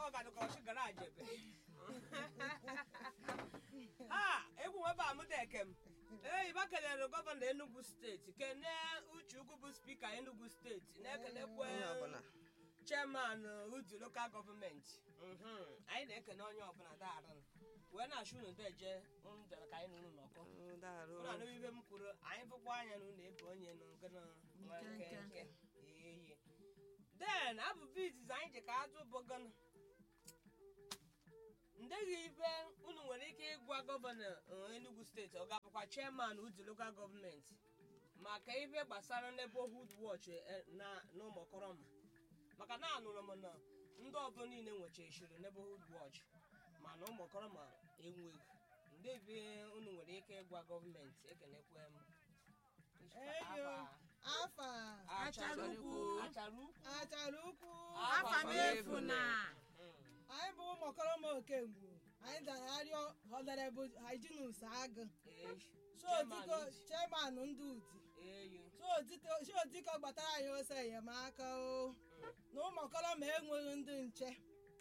ọ ga-adịka ọchị garaji ebe ha egwu nwebe amụdeke m ee iba kelere gọvanọ enugu steeti kene uche ugwu bụ spika enugu steeti na-ekenekwe onye ọbụla chairman udu lokal gọọmenti Mhm. anyị na-ekene onye ọbụla daarụ wee na-achụ unu deje unu dere ka anyị na unu nọkọ Mm, daalụ ụlọ anụ ibe m kwuru anyị fụkwa anya na unu ebe onye nọ ngana nwa nke nke eye den abụbụ izizi anyị ji ka atụ bụ gana ndeghị ibe unu nwere ike ịgwa gọvanọ eh, enugu steeti ọ ga-abụkwa chairman udu lokal gọọmenti maka ife gbasara neighborhood watch eh, na n'ụmụkọrọma maka na anụrụ m na ndị ọbụla niile nwechachiri neighborhood watch mana ụmụkọrọma enweghị ndị bi unu nwere ike ịgwa gọọmenti ekenekwe m Eyo. afa achara ukwu achara ukwu achara ukwu Afa m efu na. anyị bụ ụmụkọrọma okengwu anyị dara arịọ honorable hyginus agụ sodiko chairman ndị uti eyi Sodiko- sodiko gbatara anyị ose enyemaka o na ụmụkọrọma enweghị ndị nche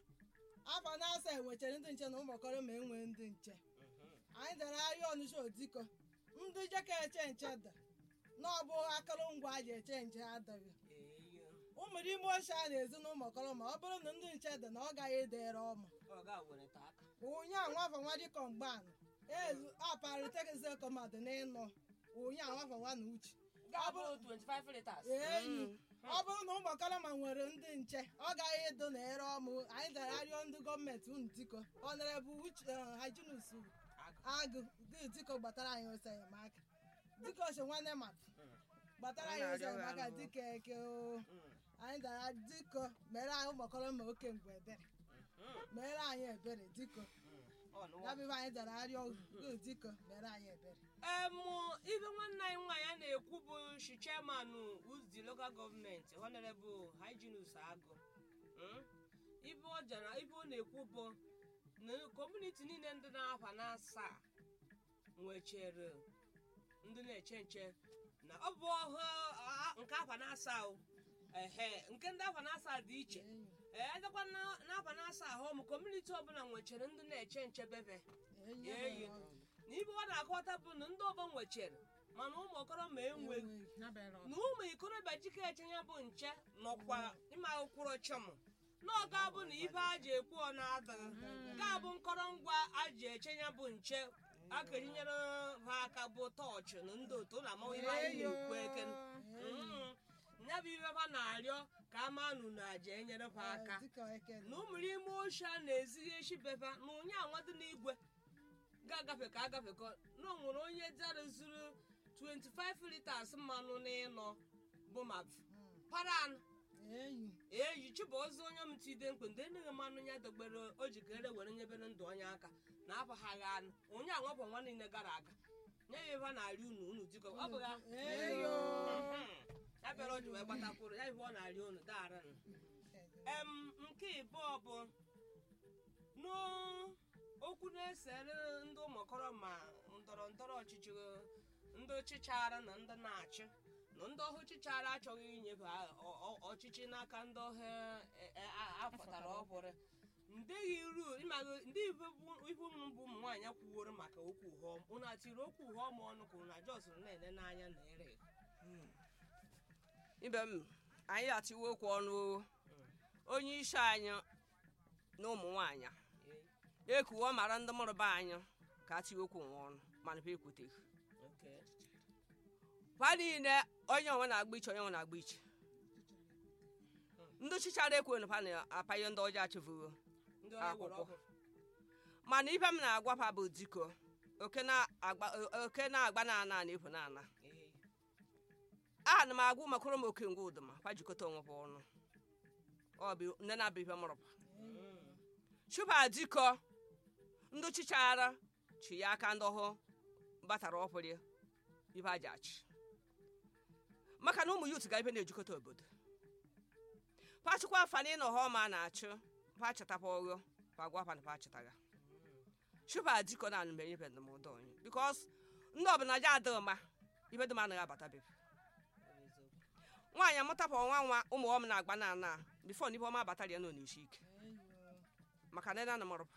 afọ na-asa enwechara ndị nche na ụmụkọrọma enweghị ndị nche anyị dara arịọ ọnụcha odiko ndị jeka eche nche da na ọ bụ akụrụngwa a ji eche nche adịghị eyi ụmụrụ ime ochie a na-ezi na ụmụkọrọma ọ bụrụ na ndị nche dị na ọ gaghị edere ọma ọ ga-wereta aka onye anwafa nwa dịkọ mgbanụ ezu aparitekeze kọmadụ n'ịnọ onye anwafa nwa na uche ga-abụrụ 25 liters enyi ọ bụrụ na ụmụkọrọma nwere ndị nche ọ gaghị edo na ere ọmụ anyị dara arịọ ndị gọọmenti unu diko ọnọrebụ uche hajinus agụ dị diko gbatara anyị ose enyemaka dịka oche nwanne mapụ gbatara anyị ose enyemaka dịka eke o anyị dara diko mere anyị ụmụkọrọma oke mgbe ebere mere anyị ebere diko ya bụ ife anyị dara arịọ gị diko mere anyị ebere emụ ibe nwanne anyị nwaanyị a na-ekwu bụ shi chairman uzdi local gọọmenti honorable hyginus agụ Mm? ibe ọ jara ibe ọ na-ekwu bụ na kọmuniti niile ndị na-afa na asaa nwechere ndị na-eche nche na ọ bụ ọhụ a- nke afa na asaa o ehe nke ndị afa na asaa dị iche ee edekwa n'afa na asaa ahụ m kọmuniti ọbụla nwechere ndị na-eche nche bebe enyi Eyi. ọbụla na ibe ọ na-akọta bụ na ndị ọgbọ nwechere mana ụmụ okoro ma enweghị enweghị. na ụmụ ikorobịa jike eche ya bụ nche nọkwa ịma ụkwụrụ chọm na ọ ga-abụ na ibe a ji ekwu ọ na-adịghị ga-abụ nkọrọngwa a ji eche ya bụ nche akerinyere ha aka bụ tọọchị na ndị otu na amaghị ihe anyị na-ekwu eke Mm. ya bụ ibe ha na-arịọ ka a maa nụ na aja enyere ha aka dịka eke na ụmụrụ ime ochie a na-ezighi echi befa na onye anwadị n'igwe ga-agafe ka agafekọ na o nwere onye dara zuru 25 liters mmanụ n'ịnọ bụ ma paran enyi eyi chibuozi onye m tide mkpe ndị enyeghị mmanụ ya dogbere o jikere were nyebere ndụ onye aka na apaghaghị anụ onye anwapụ nwa niile gara aga nye ya ebe a na-arị unu unu dịkọ ọ bụ ya eyo ya bịara o ji wee gbatakwuru ya ibe ọ na-arị unu daara em nke ịbụọ bụ n'okwu na-esere ndị ụmụkọrọ ma ndọrọ ndọrọ ọchịchị ndị chichara na ndị na-achị na ndị ọhụ chichara achọghị inyefe ọ- ọ- ọchịchị n'aka ndị ọhụ e- e- a- afọtara ọhụrụ ndeghị iru ịmaghị ndị ibe bụ ụmụ bụ ụmụ nwaanyị kwuworo maka okwu họm unu atiri okwu họm ọnụ ka unu ajọ sịrị na-ele n'anya na ere ibe m anyị atiwe okwu ọnụ o. onye isi anyị na ụmụ nwaanyị ekuwo mara ndị mụrụba anyị ka atiwe okwu nwe ọnụ mana ha ekwuteghị Okay. ha niile onye onwe na-agba iche onye onwe na-agba iche ndị chichara ekwe ha na-apanye ndị ọjọọ achịfugo ndị ọhịa were Akwụkwọ. ọkụ mana ibe m na-agwa ha bụ diko oke na-agba oke na-agba na ana na efu na ana Ee. ana m agwa ụmakọrọ m oke ngwa ụdụma kwa jikọta onwe ha ọnụ ọ bụ nne na-abụ ibe mụrụba chuba diko ndị chichara chi ya aka ndị ọhụ batara ọhụrụ ibe aja achị maka na ụmụ yut ga ibe na-ejikọta obodo pachịkwa afani na ọhụm a na-achụ pachịtapa ọghọ pagwa pan pachịtaga chuba diko na anụmenye be ndụmọdụ onye bikos ndị ọbụla ja adịghị mma ibe dum anaghị abata bebe nwaanyị amụtapụ nwa nwa ụmụ ọm na-agba na ana bifo na ibe ọma abatara ya nọ n'isi ike maka na na mụrụ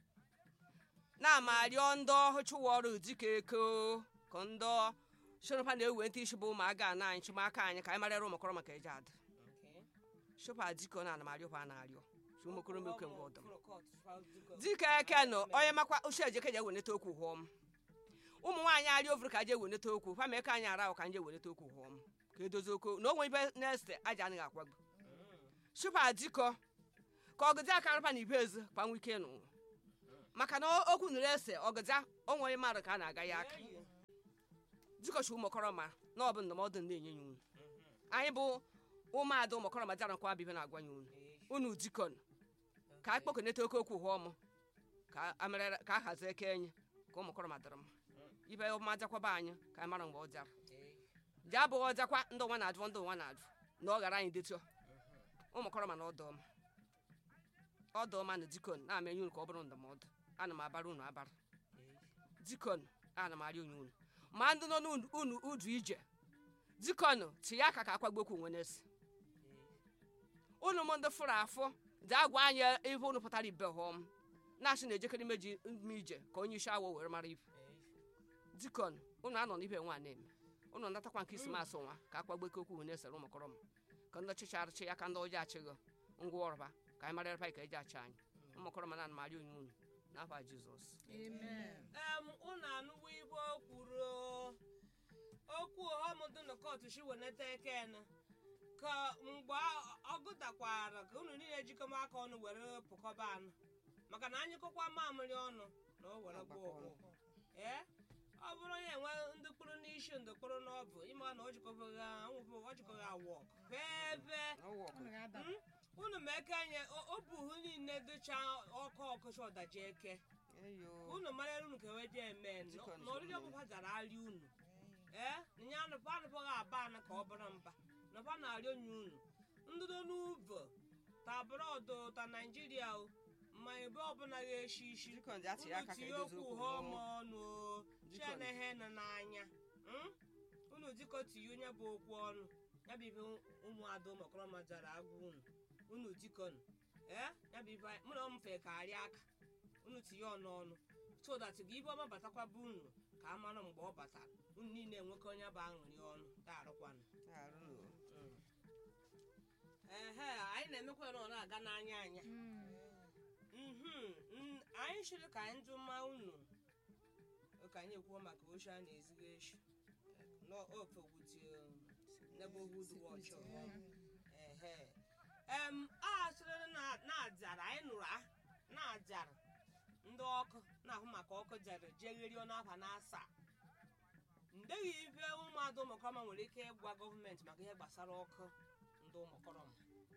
na-ama arịọ ndị ọhụchụwa ọrụ dịka eko ka ndị shọrọpa na-ewe ntị isi bụ ụmụaga na anyị chụmaka anyị ka anyị marịara ụmụkọrọ maka eji adị shọpa dịka na anamariọkwa a na-arịọ chi ụmụkọrọ m oke mgbe ọdụm dịka eke nọ onye makwa uche ejeke je eweneta okwu hụọm ụmụ nwaanyị arịa ovuru ka je eweneta okwu fa ma eke anyị ara ahụ ka nje eweneta okwu hụọm ka edozi okwu na onwe ibe na-ese aja anaghị akwagbu shọpa dịkọ ka ọgụdị aka arụpa na ibe ezi kpanwe ike nụ maka na okwu nụrụ ese ọgụdị onwe mmadụ ka a na-aga ya aka dịkọchi ụmụkọrọma na ọ bụ ndụmọdụ na-enye ya unu anyị bụ ụmụada ụmụkọrọma dara nkwa bibe na-agwa ya unu unu dikọn ka a kpọkọneta oke okwu hụọ m ka amerere ka a hazie eke enyi ka ụmụkọrọma dịrị mma ibe ọma jakwaba anyị ka anyị mara mgbe ọ jara ji abụghị ọjakwa ndị ụwa na-ajụ ndị ụwa na-ajụ na ọ ghara anyị detio ụmụkọrọma na ọdọọma ọdọọma na dikọn na-amenye unu ka ọ bụrụ ndụmọdụ ana m abara unu abara dikọn ana m arịa onye unu ma ndị nọ n'unu udu ije dikọnụ tinye aka ka akwagbokwu nwe n'esi unu m ndị fụrụ afụ dị agwa anyị ibe unu pụtara ibe họm na-asị na-ejekere imeji ime ije ka onye isi awọ were mara ibe dikọnụ unu anọ n'ibe nwa na-eme unu natakwa nke isi masị nwa ka akpagboke okwu na-esere ụmụkọrọ m ka ndị ọchịchị arịchị ya ka ndị ọjọọ achịghị ngwa ọrụba ka anyị mara ka eji achị anyị ụmụkọrọ m na anụmarị onye unu n'afa jizọs em unu anụwo ibe o kwuru okwu ọmụdụ na kọtụ shi weneta ekene ka mgbe ọ gụtakwara ka unu niile jikọma aka ọnụ were pụkọba anụ maka na anyị kụkwa mamịrị ọnụ na o were gbuo ọgwụ ee ọ bụrụ onye enwe ndị kpụrụ n'isi ndị kpụrụ n'ọbụ ịma na o jikọbaghị ọ jikọghị awọ ebe unu ma eke nye o buhu niile dịcha ọkụ ọkụcha ọdaji eke unu mara unu ka ewe dị eme na oriri ọbụba zara arị unu ee nya anụpa anụpaghị aba anụ ka ọ bụrụ mba nọba na-arị onye unu ndụdo n'uvo ta brọdụ ta naijiria o ma ebe ọbụla ga-eshi isi Dikọn dị atị aka ka tinye edozi okwu okwu ha ọma. ọma ọnụ o chenehe nọ n'anya mm? unu dịkọ tinye onye bụ okwu ọnụ ya bụ ibe ụmụada ụmụkọrọma jara agwa unu unu dikọnụ ee ya bụ ibe mụ na mfe ka arịa aka unu tinye ọnụ ọnụ so that gị ibe ọma batakwa bụ unu ka a mara mgbe ọ batara unu niile enwekọ onye bụ aṅụrị ọnụ daarụkwanụ ehe anyị na-emekwa na ọ na-aga n'anya anya Mhm, mm, anyị chịrị ka anyị jụma unu ka anyị ekwuo maka oche a na-eziga echi n'ofewuti neighborhood watch ehe em a sịrị na na-ajara anyị nụrụ a na-ajara ndị ọkụ na-ahụ maka ọkụ jere jegherie n'afa na-asa ndeghị ife ụmụada ụmụkọrọma nwere ike ịgwa gọọmenti maka ihe gbasara ọkụ ndị ụmụkọrọma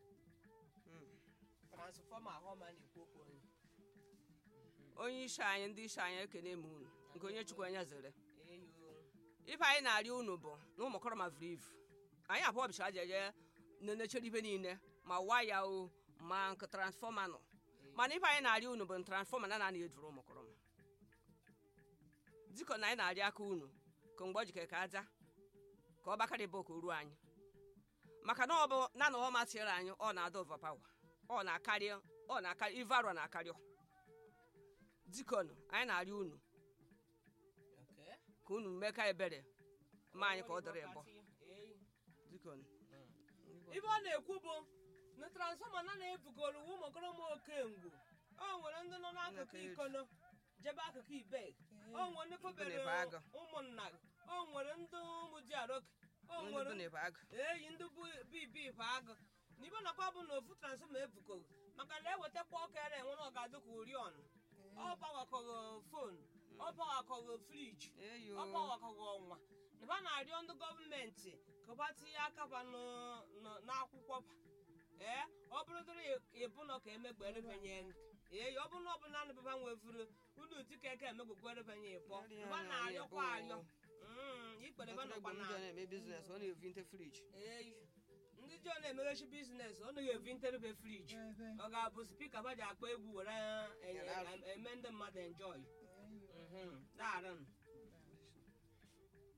transfọma ahụma na-ekwu okwu onye onye isi anyị ndị isi anyị ekene m unu nke onye chukwu anya zere eyo ife anyị na-arịọ unu bụ na ụmụkọrọ ma vuru ivu anyị abụọ bịchara jeje na-enechere ibe niile ma waya o ma nke transfọma nọ mana ife anyị na-arịọ unu bụ na transfọma na na eduru ụmụkọrọ m dịka na anyị na-arịọ aka unu ka mgbe ọ jikere ka aja ka ọ bakarị bụ ka o ruo anyị maka na ọ bụ na na ọ masịrị anyị ọ na-ada overpower ọ na-akarị ọ na-akarị ive arọ na-akarị dikọnụ anyị na-arịọ unu okay ka unu mee ka ebere ma anyị ka ọ dịrị ịbọ Eyi. dikọnụ ibe ọ na-ekwu bụ na transfọma na na-ebugoro ụmụkọrọma okengwu o nwere ndị nọ n'akụkụ Nnọkọ elu. ikono jebe akụkụ ibe o nwere ndị kpobere Ibe na-ebe agụ. ụmụnna o nwere ndị ụmụ ji aroke o ndị nwere bụ na-ebe agụ eyi ndị bụ bibi bụ agụ na ibe nakwa bụ na ofu transfọma ebukogo maka na ewetakwa ọka ere enwe na ọ ga-adị ka oriọna ọ gbawakọghị fon ọ gbawakọghị friji eyo ọ gbawakọghị ọnwa na ba na-arịọ ndị gọọmenti ka ba tinye aka ba n'ụ- n'ụ- n'akwụkwọ ba ee ọ bụrụdịrị ịbụnọ ka emegberebanye ee ọ bụrụ na ọ bụ naanị baba nwevuru unu dịka eke emegberebanye ịbọ ba na-arịọkwa arịọ Mm, ikpere ba nọkwa na na-eme biznes ọ na-evinte friji eyi ndị ji ọ na-emeghechi biznes ọ naghị evi nterebe friji ọ ga-abụ spika ba ji akpọ egwu were enye- Yara. eme ndị mmadụ enjoy daarụ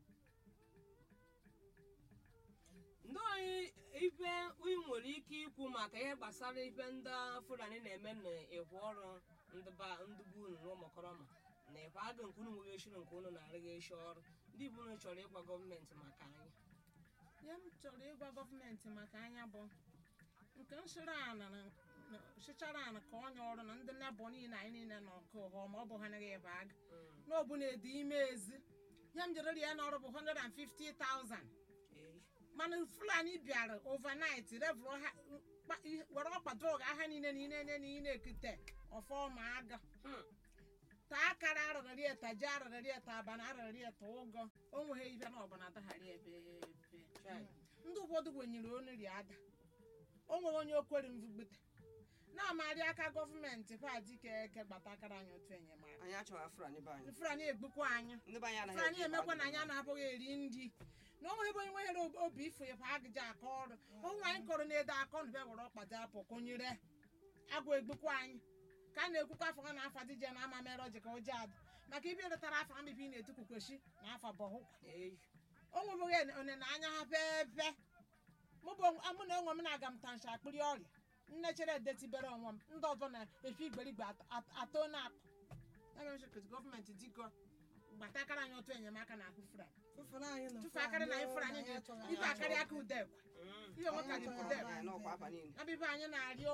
ndị anyị ife ị nwere ike ikwu maka maka ihe gbasara ife ndị fulani na-eme na-ekwu ọrụ ndị ba ndị bụ unu n'ụmụkọrọma na ekwe agụ nke unu nweghị eshiri nke unu na-arịghị eshi ọrụ ndị bụ unu chọrọ ịgwa gọọmenti maka anyị ihe m chọrọ ịgwa gọọmenti maka anya bụ nke nshịrị ana na- na- shịchara ana ka onye ọrụ na ndị nebọ niile anyị niile nọ nke ụha ma ọ bụ ha naghị ebe aga n'obu na-edi ime ezi ya m jere ya n'ọrụ bụ 150,000 Ee. mana fulani bịara overnight revụrụ ha kpa- ihe- were ọkpa drọg agha niile niile niile niile ekute ọfọma aga Hmm. ta akara arịrịrị eta ji arịrịrị eta abana arịrịrị eta ụgọ o nweghị ibe na ọbụla adagharị ebe ebe Chai. ndị ụfọdụ gwenyere oniri ada o nwere onye okwere mvugbute na-amarị aka gọọmenti padike eke gbata akara anyị otu enyemaka anyị achọghị afrani be anyị ifere anyị egbukwa anyị ndị be anyị anaghị ifere anyị eji emekwa na ịkpa anyị agụ anaghị eri nri na o nweghị onye nwere obi ifo ịpa agịja aka ọrụ ụmụ anyị kọrọ na-ede akọ na be were ọkpata apụ kụnyere agwa egbukwa anyị ka a na-ekwukwa afọ ha na afa dije na ama mere ọjị ka ụjọ adị maka ibi retara afa mbibi na-etukwukweshi na afa bọhụkwa Ee. o nwebeghị onene anya ha pepe mụ bụ mụ na onwe m na-aga m tansha akpịrị ọrịa nne chere edetibere onwe m ndị ọzọ na-efi igberigbe at- at- atọ na akpụ ya mere nchekwa gọọmenti dịkọ gbatakara anyị otu enyemaka na ahụ fura tufu akarị na anyị fụrụ anyị ga ibe akarị aka udekwe Mm. ihe onwe ka ji udekwe anyị n'ọkwa afa niile abibe anyị na-arịọ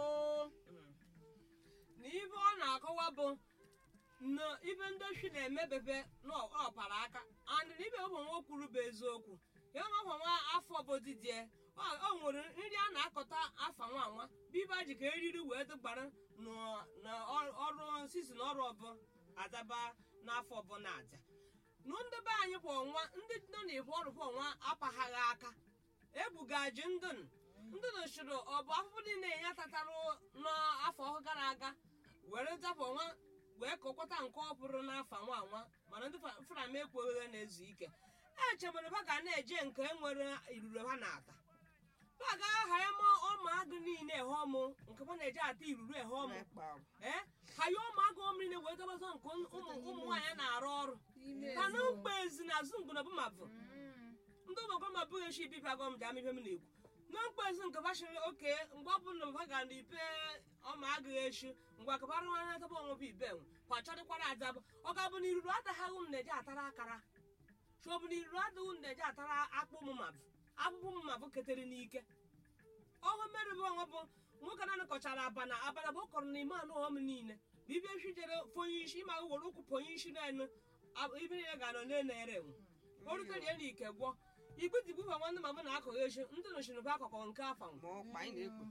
na ibe ọ na-akọwa bụ na ibe ndị ochi na-emebebe n'ọpara aka and na ibe ụmụ nwa kwuru bụ eziokwu ya nwa afọ nwa afọ bodidie o nwere nri a na-akọta afa nwa nwa bụ ibe a ji ka eriri wee dịgbara na- na ọ- ọrụ sizin ọrụ ọbụ adaba n'afọ ọbụla aja nụ ndị be anyị kwa ọnwa ndị nọ n'ihu ọrụ kwa ọnwa apaghaghị aka ebugaji ndị nụ ndị nọchiri ọ bụ afụfụ niile ya tatarụ n'afọ gara aga were zapụ nwa wee kọkwata nke ọ bụrụ n'afọ nwa nwa mana ndị fram ekweghị na-ezu ike echebere ha ga na-eje nke nwere iruru ha na-ata ha ga-aha ya ma ọma agụ niile ehe ọmụ nke ha na-eje ata iruru ehe ọmụ na-ekpa agụ ee ha ya ụmụ agụ ọmụ niile wee dọbata nke ụmụ ụmụ nwaanyị na-arụ ọrụ ka na mgbe ezi na azụ ngụnabụ ma bụ ndị ụmụkọ ma bụghị echi ibi pagọm ji ama ihe m na-ekwu na mkpezi nke bashiri oke mgbe ọ bụla ha ga na ipe ọma agụghị echi mgbe akabara nwa taba onwe bụ ibe nwe kwa chọrịkwara adaba ọ ga-abụ na iruru adaghị unu na-eji atara akara chi ọ bụ na iruru adịghị unu na-eji atara akpụ mụmabụ akpụkpọ mụmabụ ketere n'ike ọhụ mmeri bụ onwe bụ nwoke na anakọchara abana abana bụ ọ kọrọ n'ime anụ ọm niile bụ ibe echi jere fonye isi ma were ụkwụ ponye isi n'enu ibe niile ga-anọ na-ere enwe o rutere ya n'ike gwọ igbe digbuba nwanne mama na-akọghị echi ndị nọchiri bụ akụkọ nke afa ma ọkpa anyị na-ekpu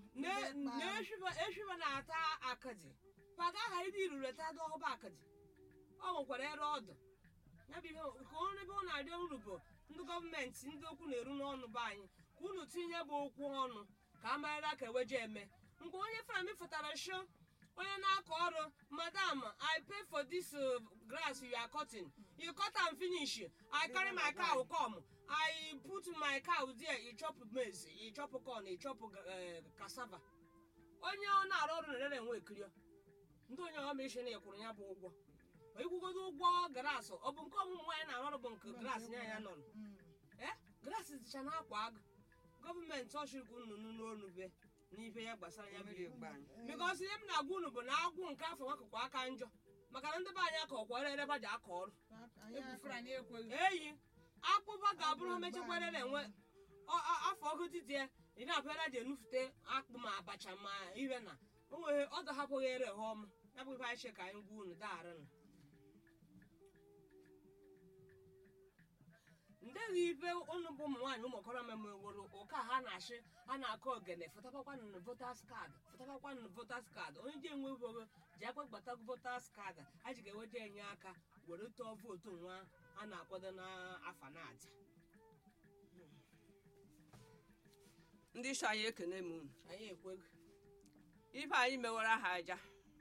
na-eshiba na-ata akadi paga aha ịdị iruru ta dị ọhụba akadi ọ nwekwara ere ọdụ ya bụ ihe ka ọrụ ebe ọ na-arịọ uru bụ ndị gọọmenti ndị okwu na-eru n'ọnụ be anyị ka unu tinye bụ okwu ọnụ ka a marịra ka eweje eme mgbe onye fami fụtara sho onye na-akọ ọrụ madam i pay for this uh, grass you are cutting you cut am finish i carry my cow come i put my cow there you chop maize you chop corn you chop uh, cassava onye ọ na-arụ ọrụ na-ere enwe ekirio ndị onye ọma ishi na ekwuru ya bụ ụgwọ ma ikwugodo ụgwọ grass ọ bụ nke ọmụmụ nwaanyị na-arụ ọrụ bụ nke grass ya ya nọ ee grass dịcha na-akwa agụ gọọmenti ọchịkwu nnụnụ n'onu be n'ife ya gbasara ya mmiri mmiri egbe anyị bikọs ihe m na-agwa unu bụ na agwụ nke afọ nwakụkụ aka njọ maka na ndị be anyị akọ kwara ereba ji akọ ọrụ egbufere anyị ekweghị eyi akpụba ga-abụrụ ha mechakwara enwe ọ- ọ- afọ ọgụ didie ị na-apịara ji enufute akpụ ma abacha ma ihe na o nwere ọ dọhapụghị ere ha ọmụ ya bụ ife anyị che ka anyị gwa unu daarịnụ ndeghị ife unu bụ ụmụ nwaanyị ụmụ okorobịa memeworo ụka ha na-achị a na-akọ ogene fụtabakwanụ votas kaadị fụtabakwanụ votas kaadị onye ji enwe vogo ji akwa gbata votas kaadị a ji ga-eweje enye aka were tụọ vootu nwa a na-akwado n'afa na-aja ndị isi anyị ekene m unu anyị ekwego ife anyị mewara ha aja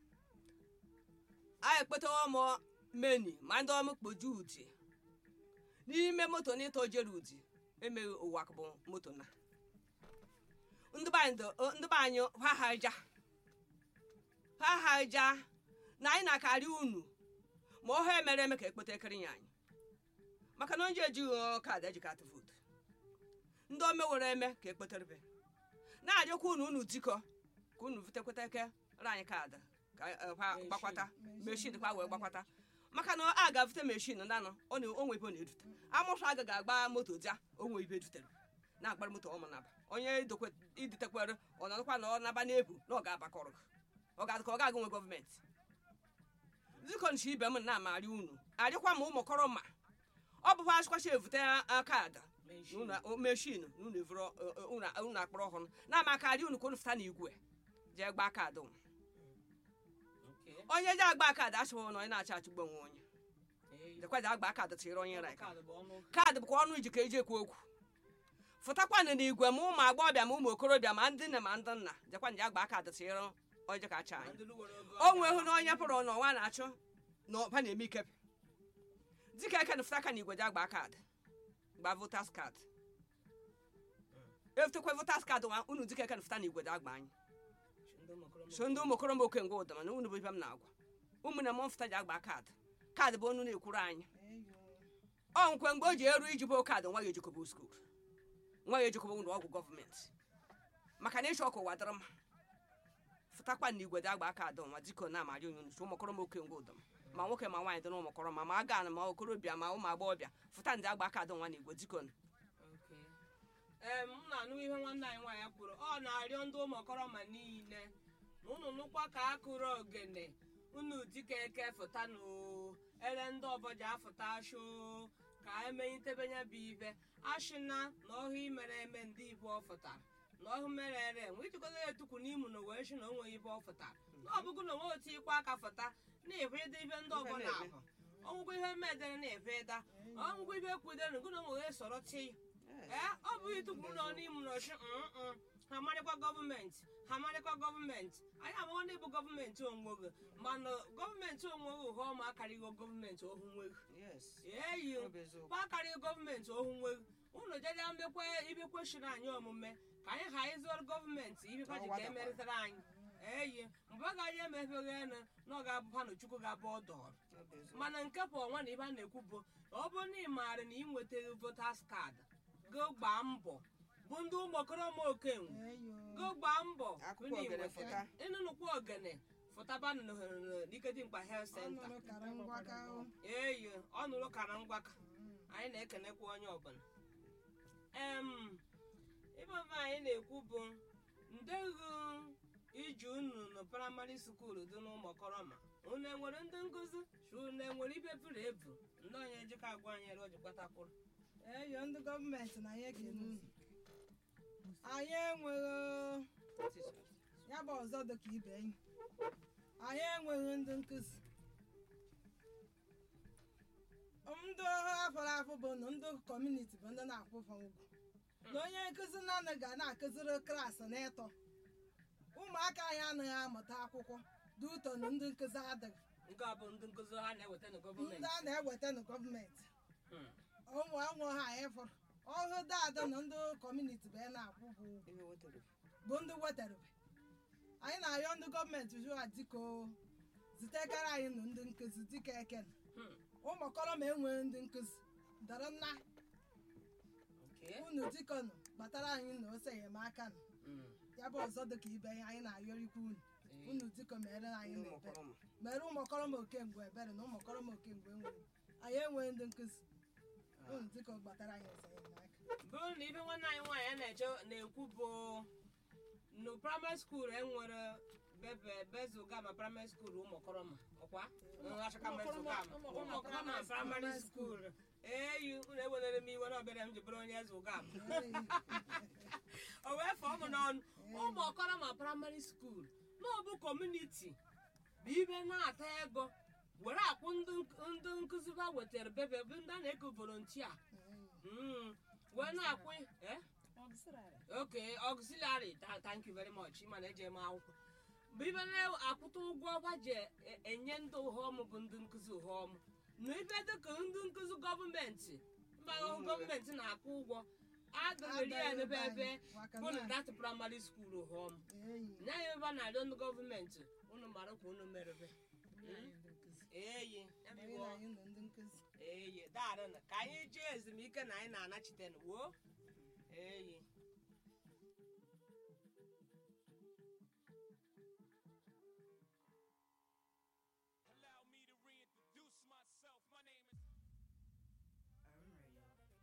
anyị ekpetawa m meni ma ndị ọmụ kpoju uti n'ime moto na ịtọ jere uti emeghị ụwa bụ moto na ndị be anyị do- ndị be anyị ha ha aja ha ha aja na anyị na-akarị unu ma ọha emere eme ka ekpeta ekiri ya anyị maka na onye ejighị kaadị ejikata vootu ndị omewere eme ka ekpeterebe na-arịọkwa unu unu dikọ ka unu vutekweta eke re anyị kaadị ka eh, kwa gbakwata meshin kwa wee gbakwata maka na a ga-avute meshin nanụ ọ na onwe ibe ọ na-edute amụsụ agaghị agba moto ja onwe ibe edutere na-agbara moto ọmụ naba onye idokwe- iditekwere ọ nọrọkwa na ọ naba n'ebu na ọ ga-abakọrọ gị. ọ ga-adị ka ọ ga-aga nwe gọọmenti zikonchi ibe m na-amarị unu arịkwa ma ụmụkọrọ ma ọ bụkwa achịkwacha evute kaadị Meshin. meshin na unu evuro unu akpọrọ ọhụrụ na-ama aka arị unu ka unu fụta n'igwe jee gbaa kaadị unu Okay. onye ji agba kaadị achọghị na onye na-achọ achụgbu onwe onye Ee, dekwaji agba kaadị tịrị onye ra kaadị bụ ọnụ kaadị bụkwa ọnụ iji ka eji ekwu okwu fụtakwanụ n'igwe ma ụmụ agbọghọbịa ma ụmụ okorobịa ma ndị nne ma ndị nna jekwa nje agba kaadị tịrị onye ka acha ma anyị ndị lụwere ogo o nwee hụ na onye pụrụ n'ọnwa na-achụ na ọba na-eme ike dịka eke na fụta aka n'igwe ji agba kaadị gba votas kaadị efutekwa votas kaadị nwa unu dịka eke na fụta n'igwe ji agba anyị ndị ụmụkọrọ so ndị ụmụ okorobịa oke ngwa ụda mana unu bụ ibe m na-agwa ụmụnne m mfụta ji agba kaadị kaadị bụ ọnụ na-ekwuru anyị ọ nkwe mgbe o ji eru iji bụ kaadị nwa ya ejikọba skuul nwa ya ejikọba ụlọ ọgwụ gọọmenti maka na ịchọ ọkụ ụwa dịrị mma fụtakwa na igwe dị agba kaadị nwa dịka na amarị onye nso ụmụkọrọ m oke ngwa ụda ma nwoke ma nwaanyị dị na ụmụkọrọ ma ma aga ma okorobịa ma ụmụ agbọghọbịa fụta ndị agba kaadị nwa na igwe dịka Okay. Em, m na-anụ ihe nwanne anyị nwaanyị kwuru ọ na-arịọ ndị ụmụkọrọ ma niile na unu nụkwa ka a kụrụ ogene unu dịka eke fụta na ere ndị ọbọja afụta sho ka emenyitebenya bụ ibe ashịna na ọhụ imere eme ndị ibu ọ fụtara na ọhụ mere ere enwe ijikọta ya etukwu n'imu na wee shi na onwe ibe ọ fụtara na ọ bụgo na onwe otu ikwe aka fụta na-ebu ịda ibe ndị ọbọ na-ahụ ọnwụgwọ ihe mmedere na-ebe ịda ọnwụgwọ ibe kwudere gụ na onwe wee sọrọ chi ee ọ bụghị tupu nọ n'ime n'ọchị mm ha marịkwa gọọmenti ha marịkwa gọọmenti anyị amaghọ ndị bụ gọọmenti onwe gị mana gọọmenti onwe gị ụha ọma akarịghị gọọmenti ohu nwe gị eyi kwa akarịghị gọọmenti ohu nwe gị unu jeje mbekwa ibe kwesịrị anyị omume ka anyị ha ịzụrụ gọọmenti ibekwa ji ka emerịtara anyị eyi mgbe ọ gaghị emebeghị enu na ọ ga-abụkwa na chukwu ga-abụ ọdọọrụ mana nke bụ ọnwa na ibe a na-ekwu bụ ọ bụrụ na ị maara na ị nwetaghị votas kaadị go gbaa mbọ bụ ndị ụmụokoroma okenwe go gbaa mbọ Akwụkwọ ogene fụta. ịnụnụkwa ogene fụtabanụ n'ikedimkpa health center ọnụrụ kara ngwaka o. eyi ọ nụrụ kara ngwaka anyị na-ekenekwa onye ọbụla em ibe ọma anyị na-ekwu bụ ndeghu iji unu na praịmarị skuul dị n'ụmụkọrọma unu enwere ndị nkụzi si unu enwere ibe buru ebu ndị onye ejikọ agwa anyị ere ojikwatakwụrụ eyo ndị gọọmenti na anyị ekene unu anyị enweghị ya bụ ọzọ dị ka ibe enyi anyị enweghị ndị nkụzi ndị afọrọ afọ bụ na ndị kọmuniti bụ ndị na-akwụfa ụgwọ na onye nkụzi naanị ga na-akụziri klaasị n'ịtọ ụmụaka anyị anaghị amụta akwụkwọ dị ụtọ na ndị nkụzi adịghị nke a bụ ndị nkụzi ha na-eweta na ndị gọọmenti a na-eweta na gọọmenti Hmm. ụmụ ụmụ ha anyị fụrụ ọhụ dada na ndị kọmuniti bụ ya na-akwụ bụ ụgwọ bụ ndị wetarebe anyị na-arịọ ndị gọọmenti jụa dịka o zitekara anyị na ndị nkụzi dịka eken Hmm. ụmụkọrọ ma enweghị ndị nkụzi dọrọ nna Okay. unu dịkọnụ gbatara anyị na ose enyemaka nụ Hmm. ya bụ ọzọ dịka ibe anyị anyị na-arịọrikwa unu Ee. unu dịkọ mere anyị na ebere mere ụmụkọrọ m okengwe ebere na ụmụkọrọ m okengwe enweghị anyị enweghị ndị nkụzi unu dịkọ gbatara anyị ose enyemaka bụrụ na ibe nwanne anyị nwaanyị na-eche na-ekwu bụ na praịmarị skuul enwere bebe bezugama praịmarị skuul ụmụkọrọma ọkwa achaka bezugama ụmụkọrọma praịmarị skuul eyi unu ewelere m iwe na ọbịara m ji bụrụ onye eze ụgama o wee fọọ m n'ọnụ ụmụkọrọma praịmarị skuul na ọ bụ kọmuniti bụ ibe na-ata ego were akwụ ndị ndị nkụzi ha wetara bebe bụ ndị a na-eko volontia Mm. wee na-akwụ eh? okay auxiliary tha- thank you very much ịma na eji eme akwụkwọ bụ ibe na-akwụta ụgwọ ọgwa ji e- enye ndị ụhọm bụ ndị nkụzi ụhọm na ibe dịka ndị nkụzi gọọmenti mba gọọmenti na-akwụ ụgwọ adịghị ya n'ebe ebe bụ na dat praịmarị skuul ụhọm nya ya ebe a na-arịọ ndị gọọmenti unu mara ka unu merebe eyi ya bụ iwe ọ- ndị nkụzi eyi daarụ ka anyị jee ezumike na anyị na-anachite wo eyi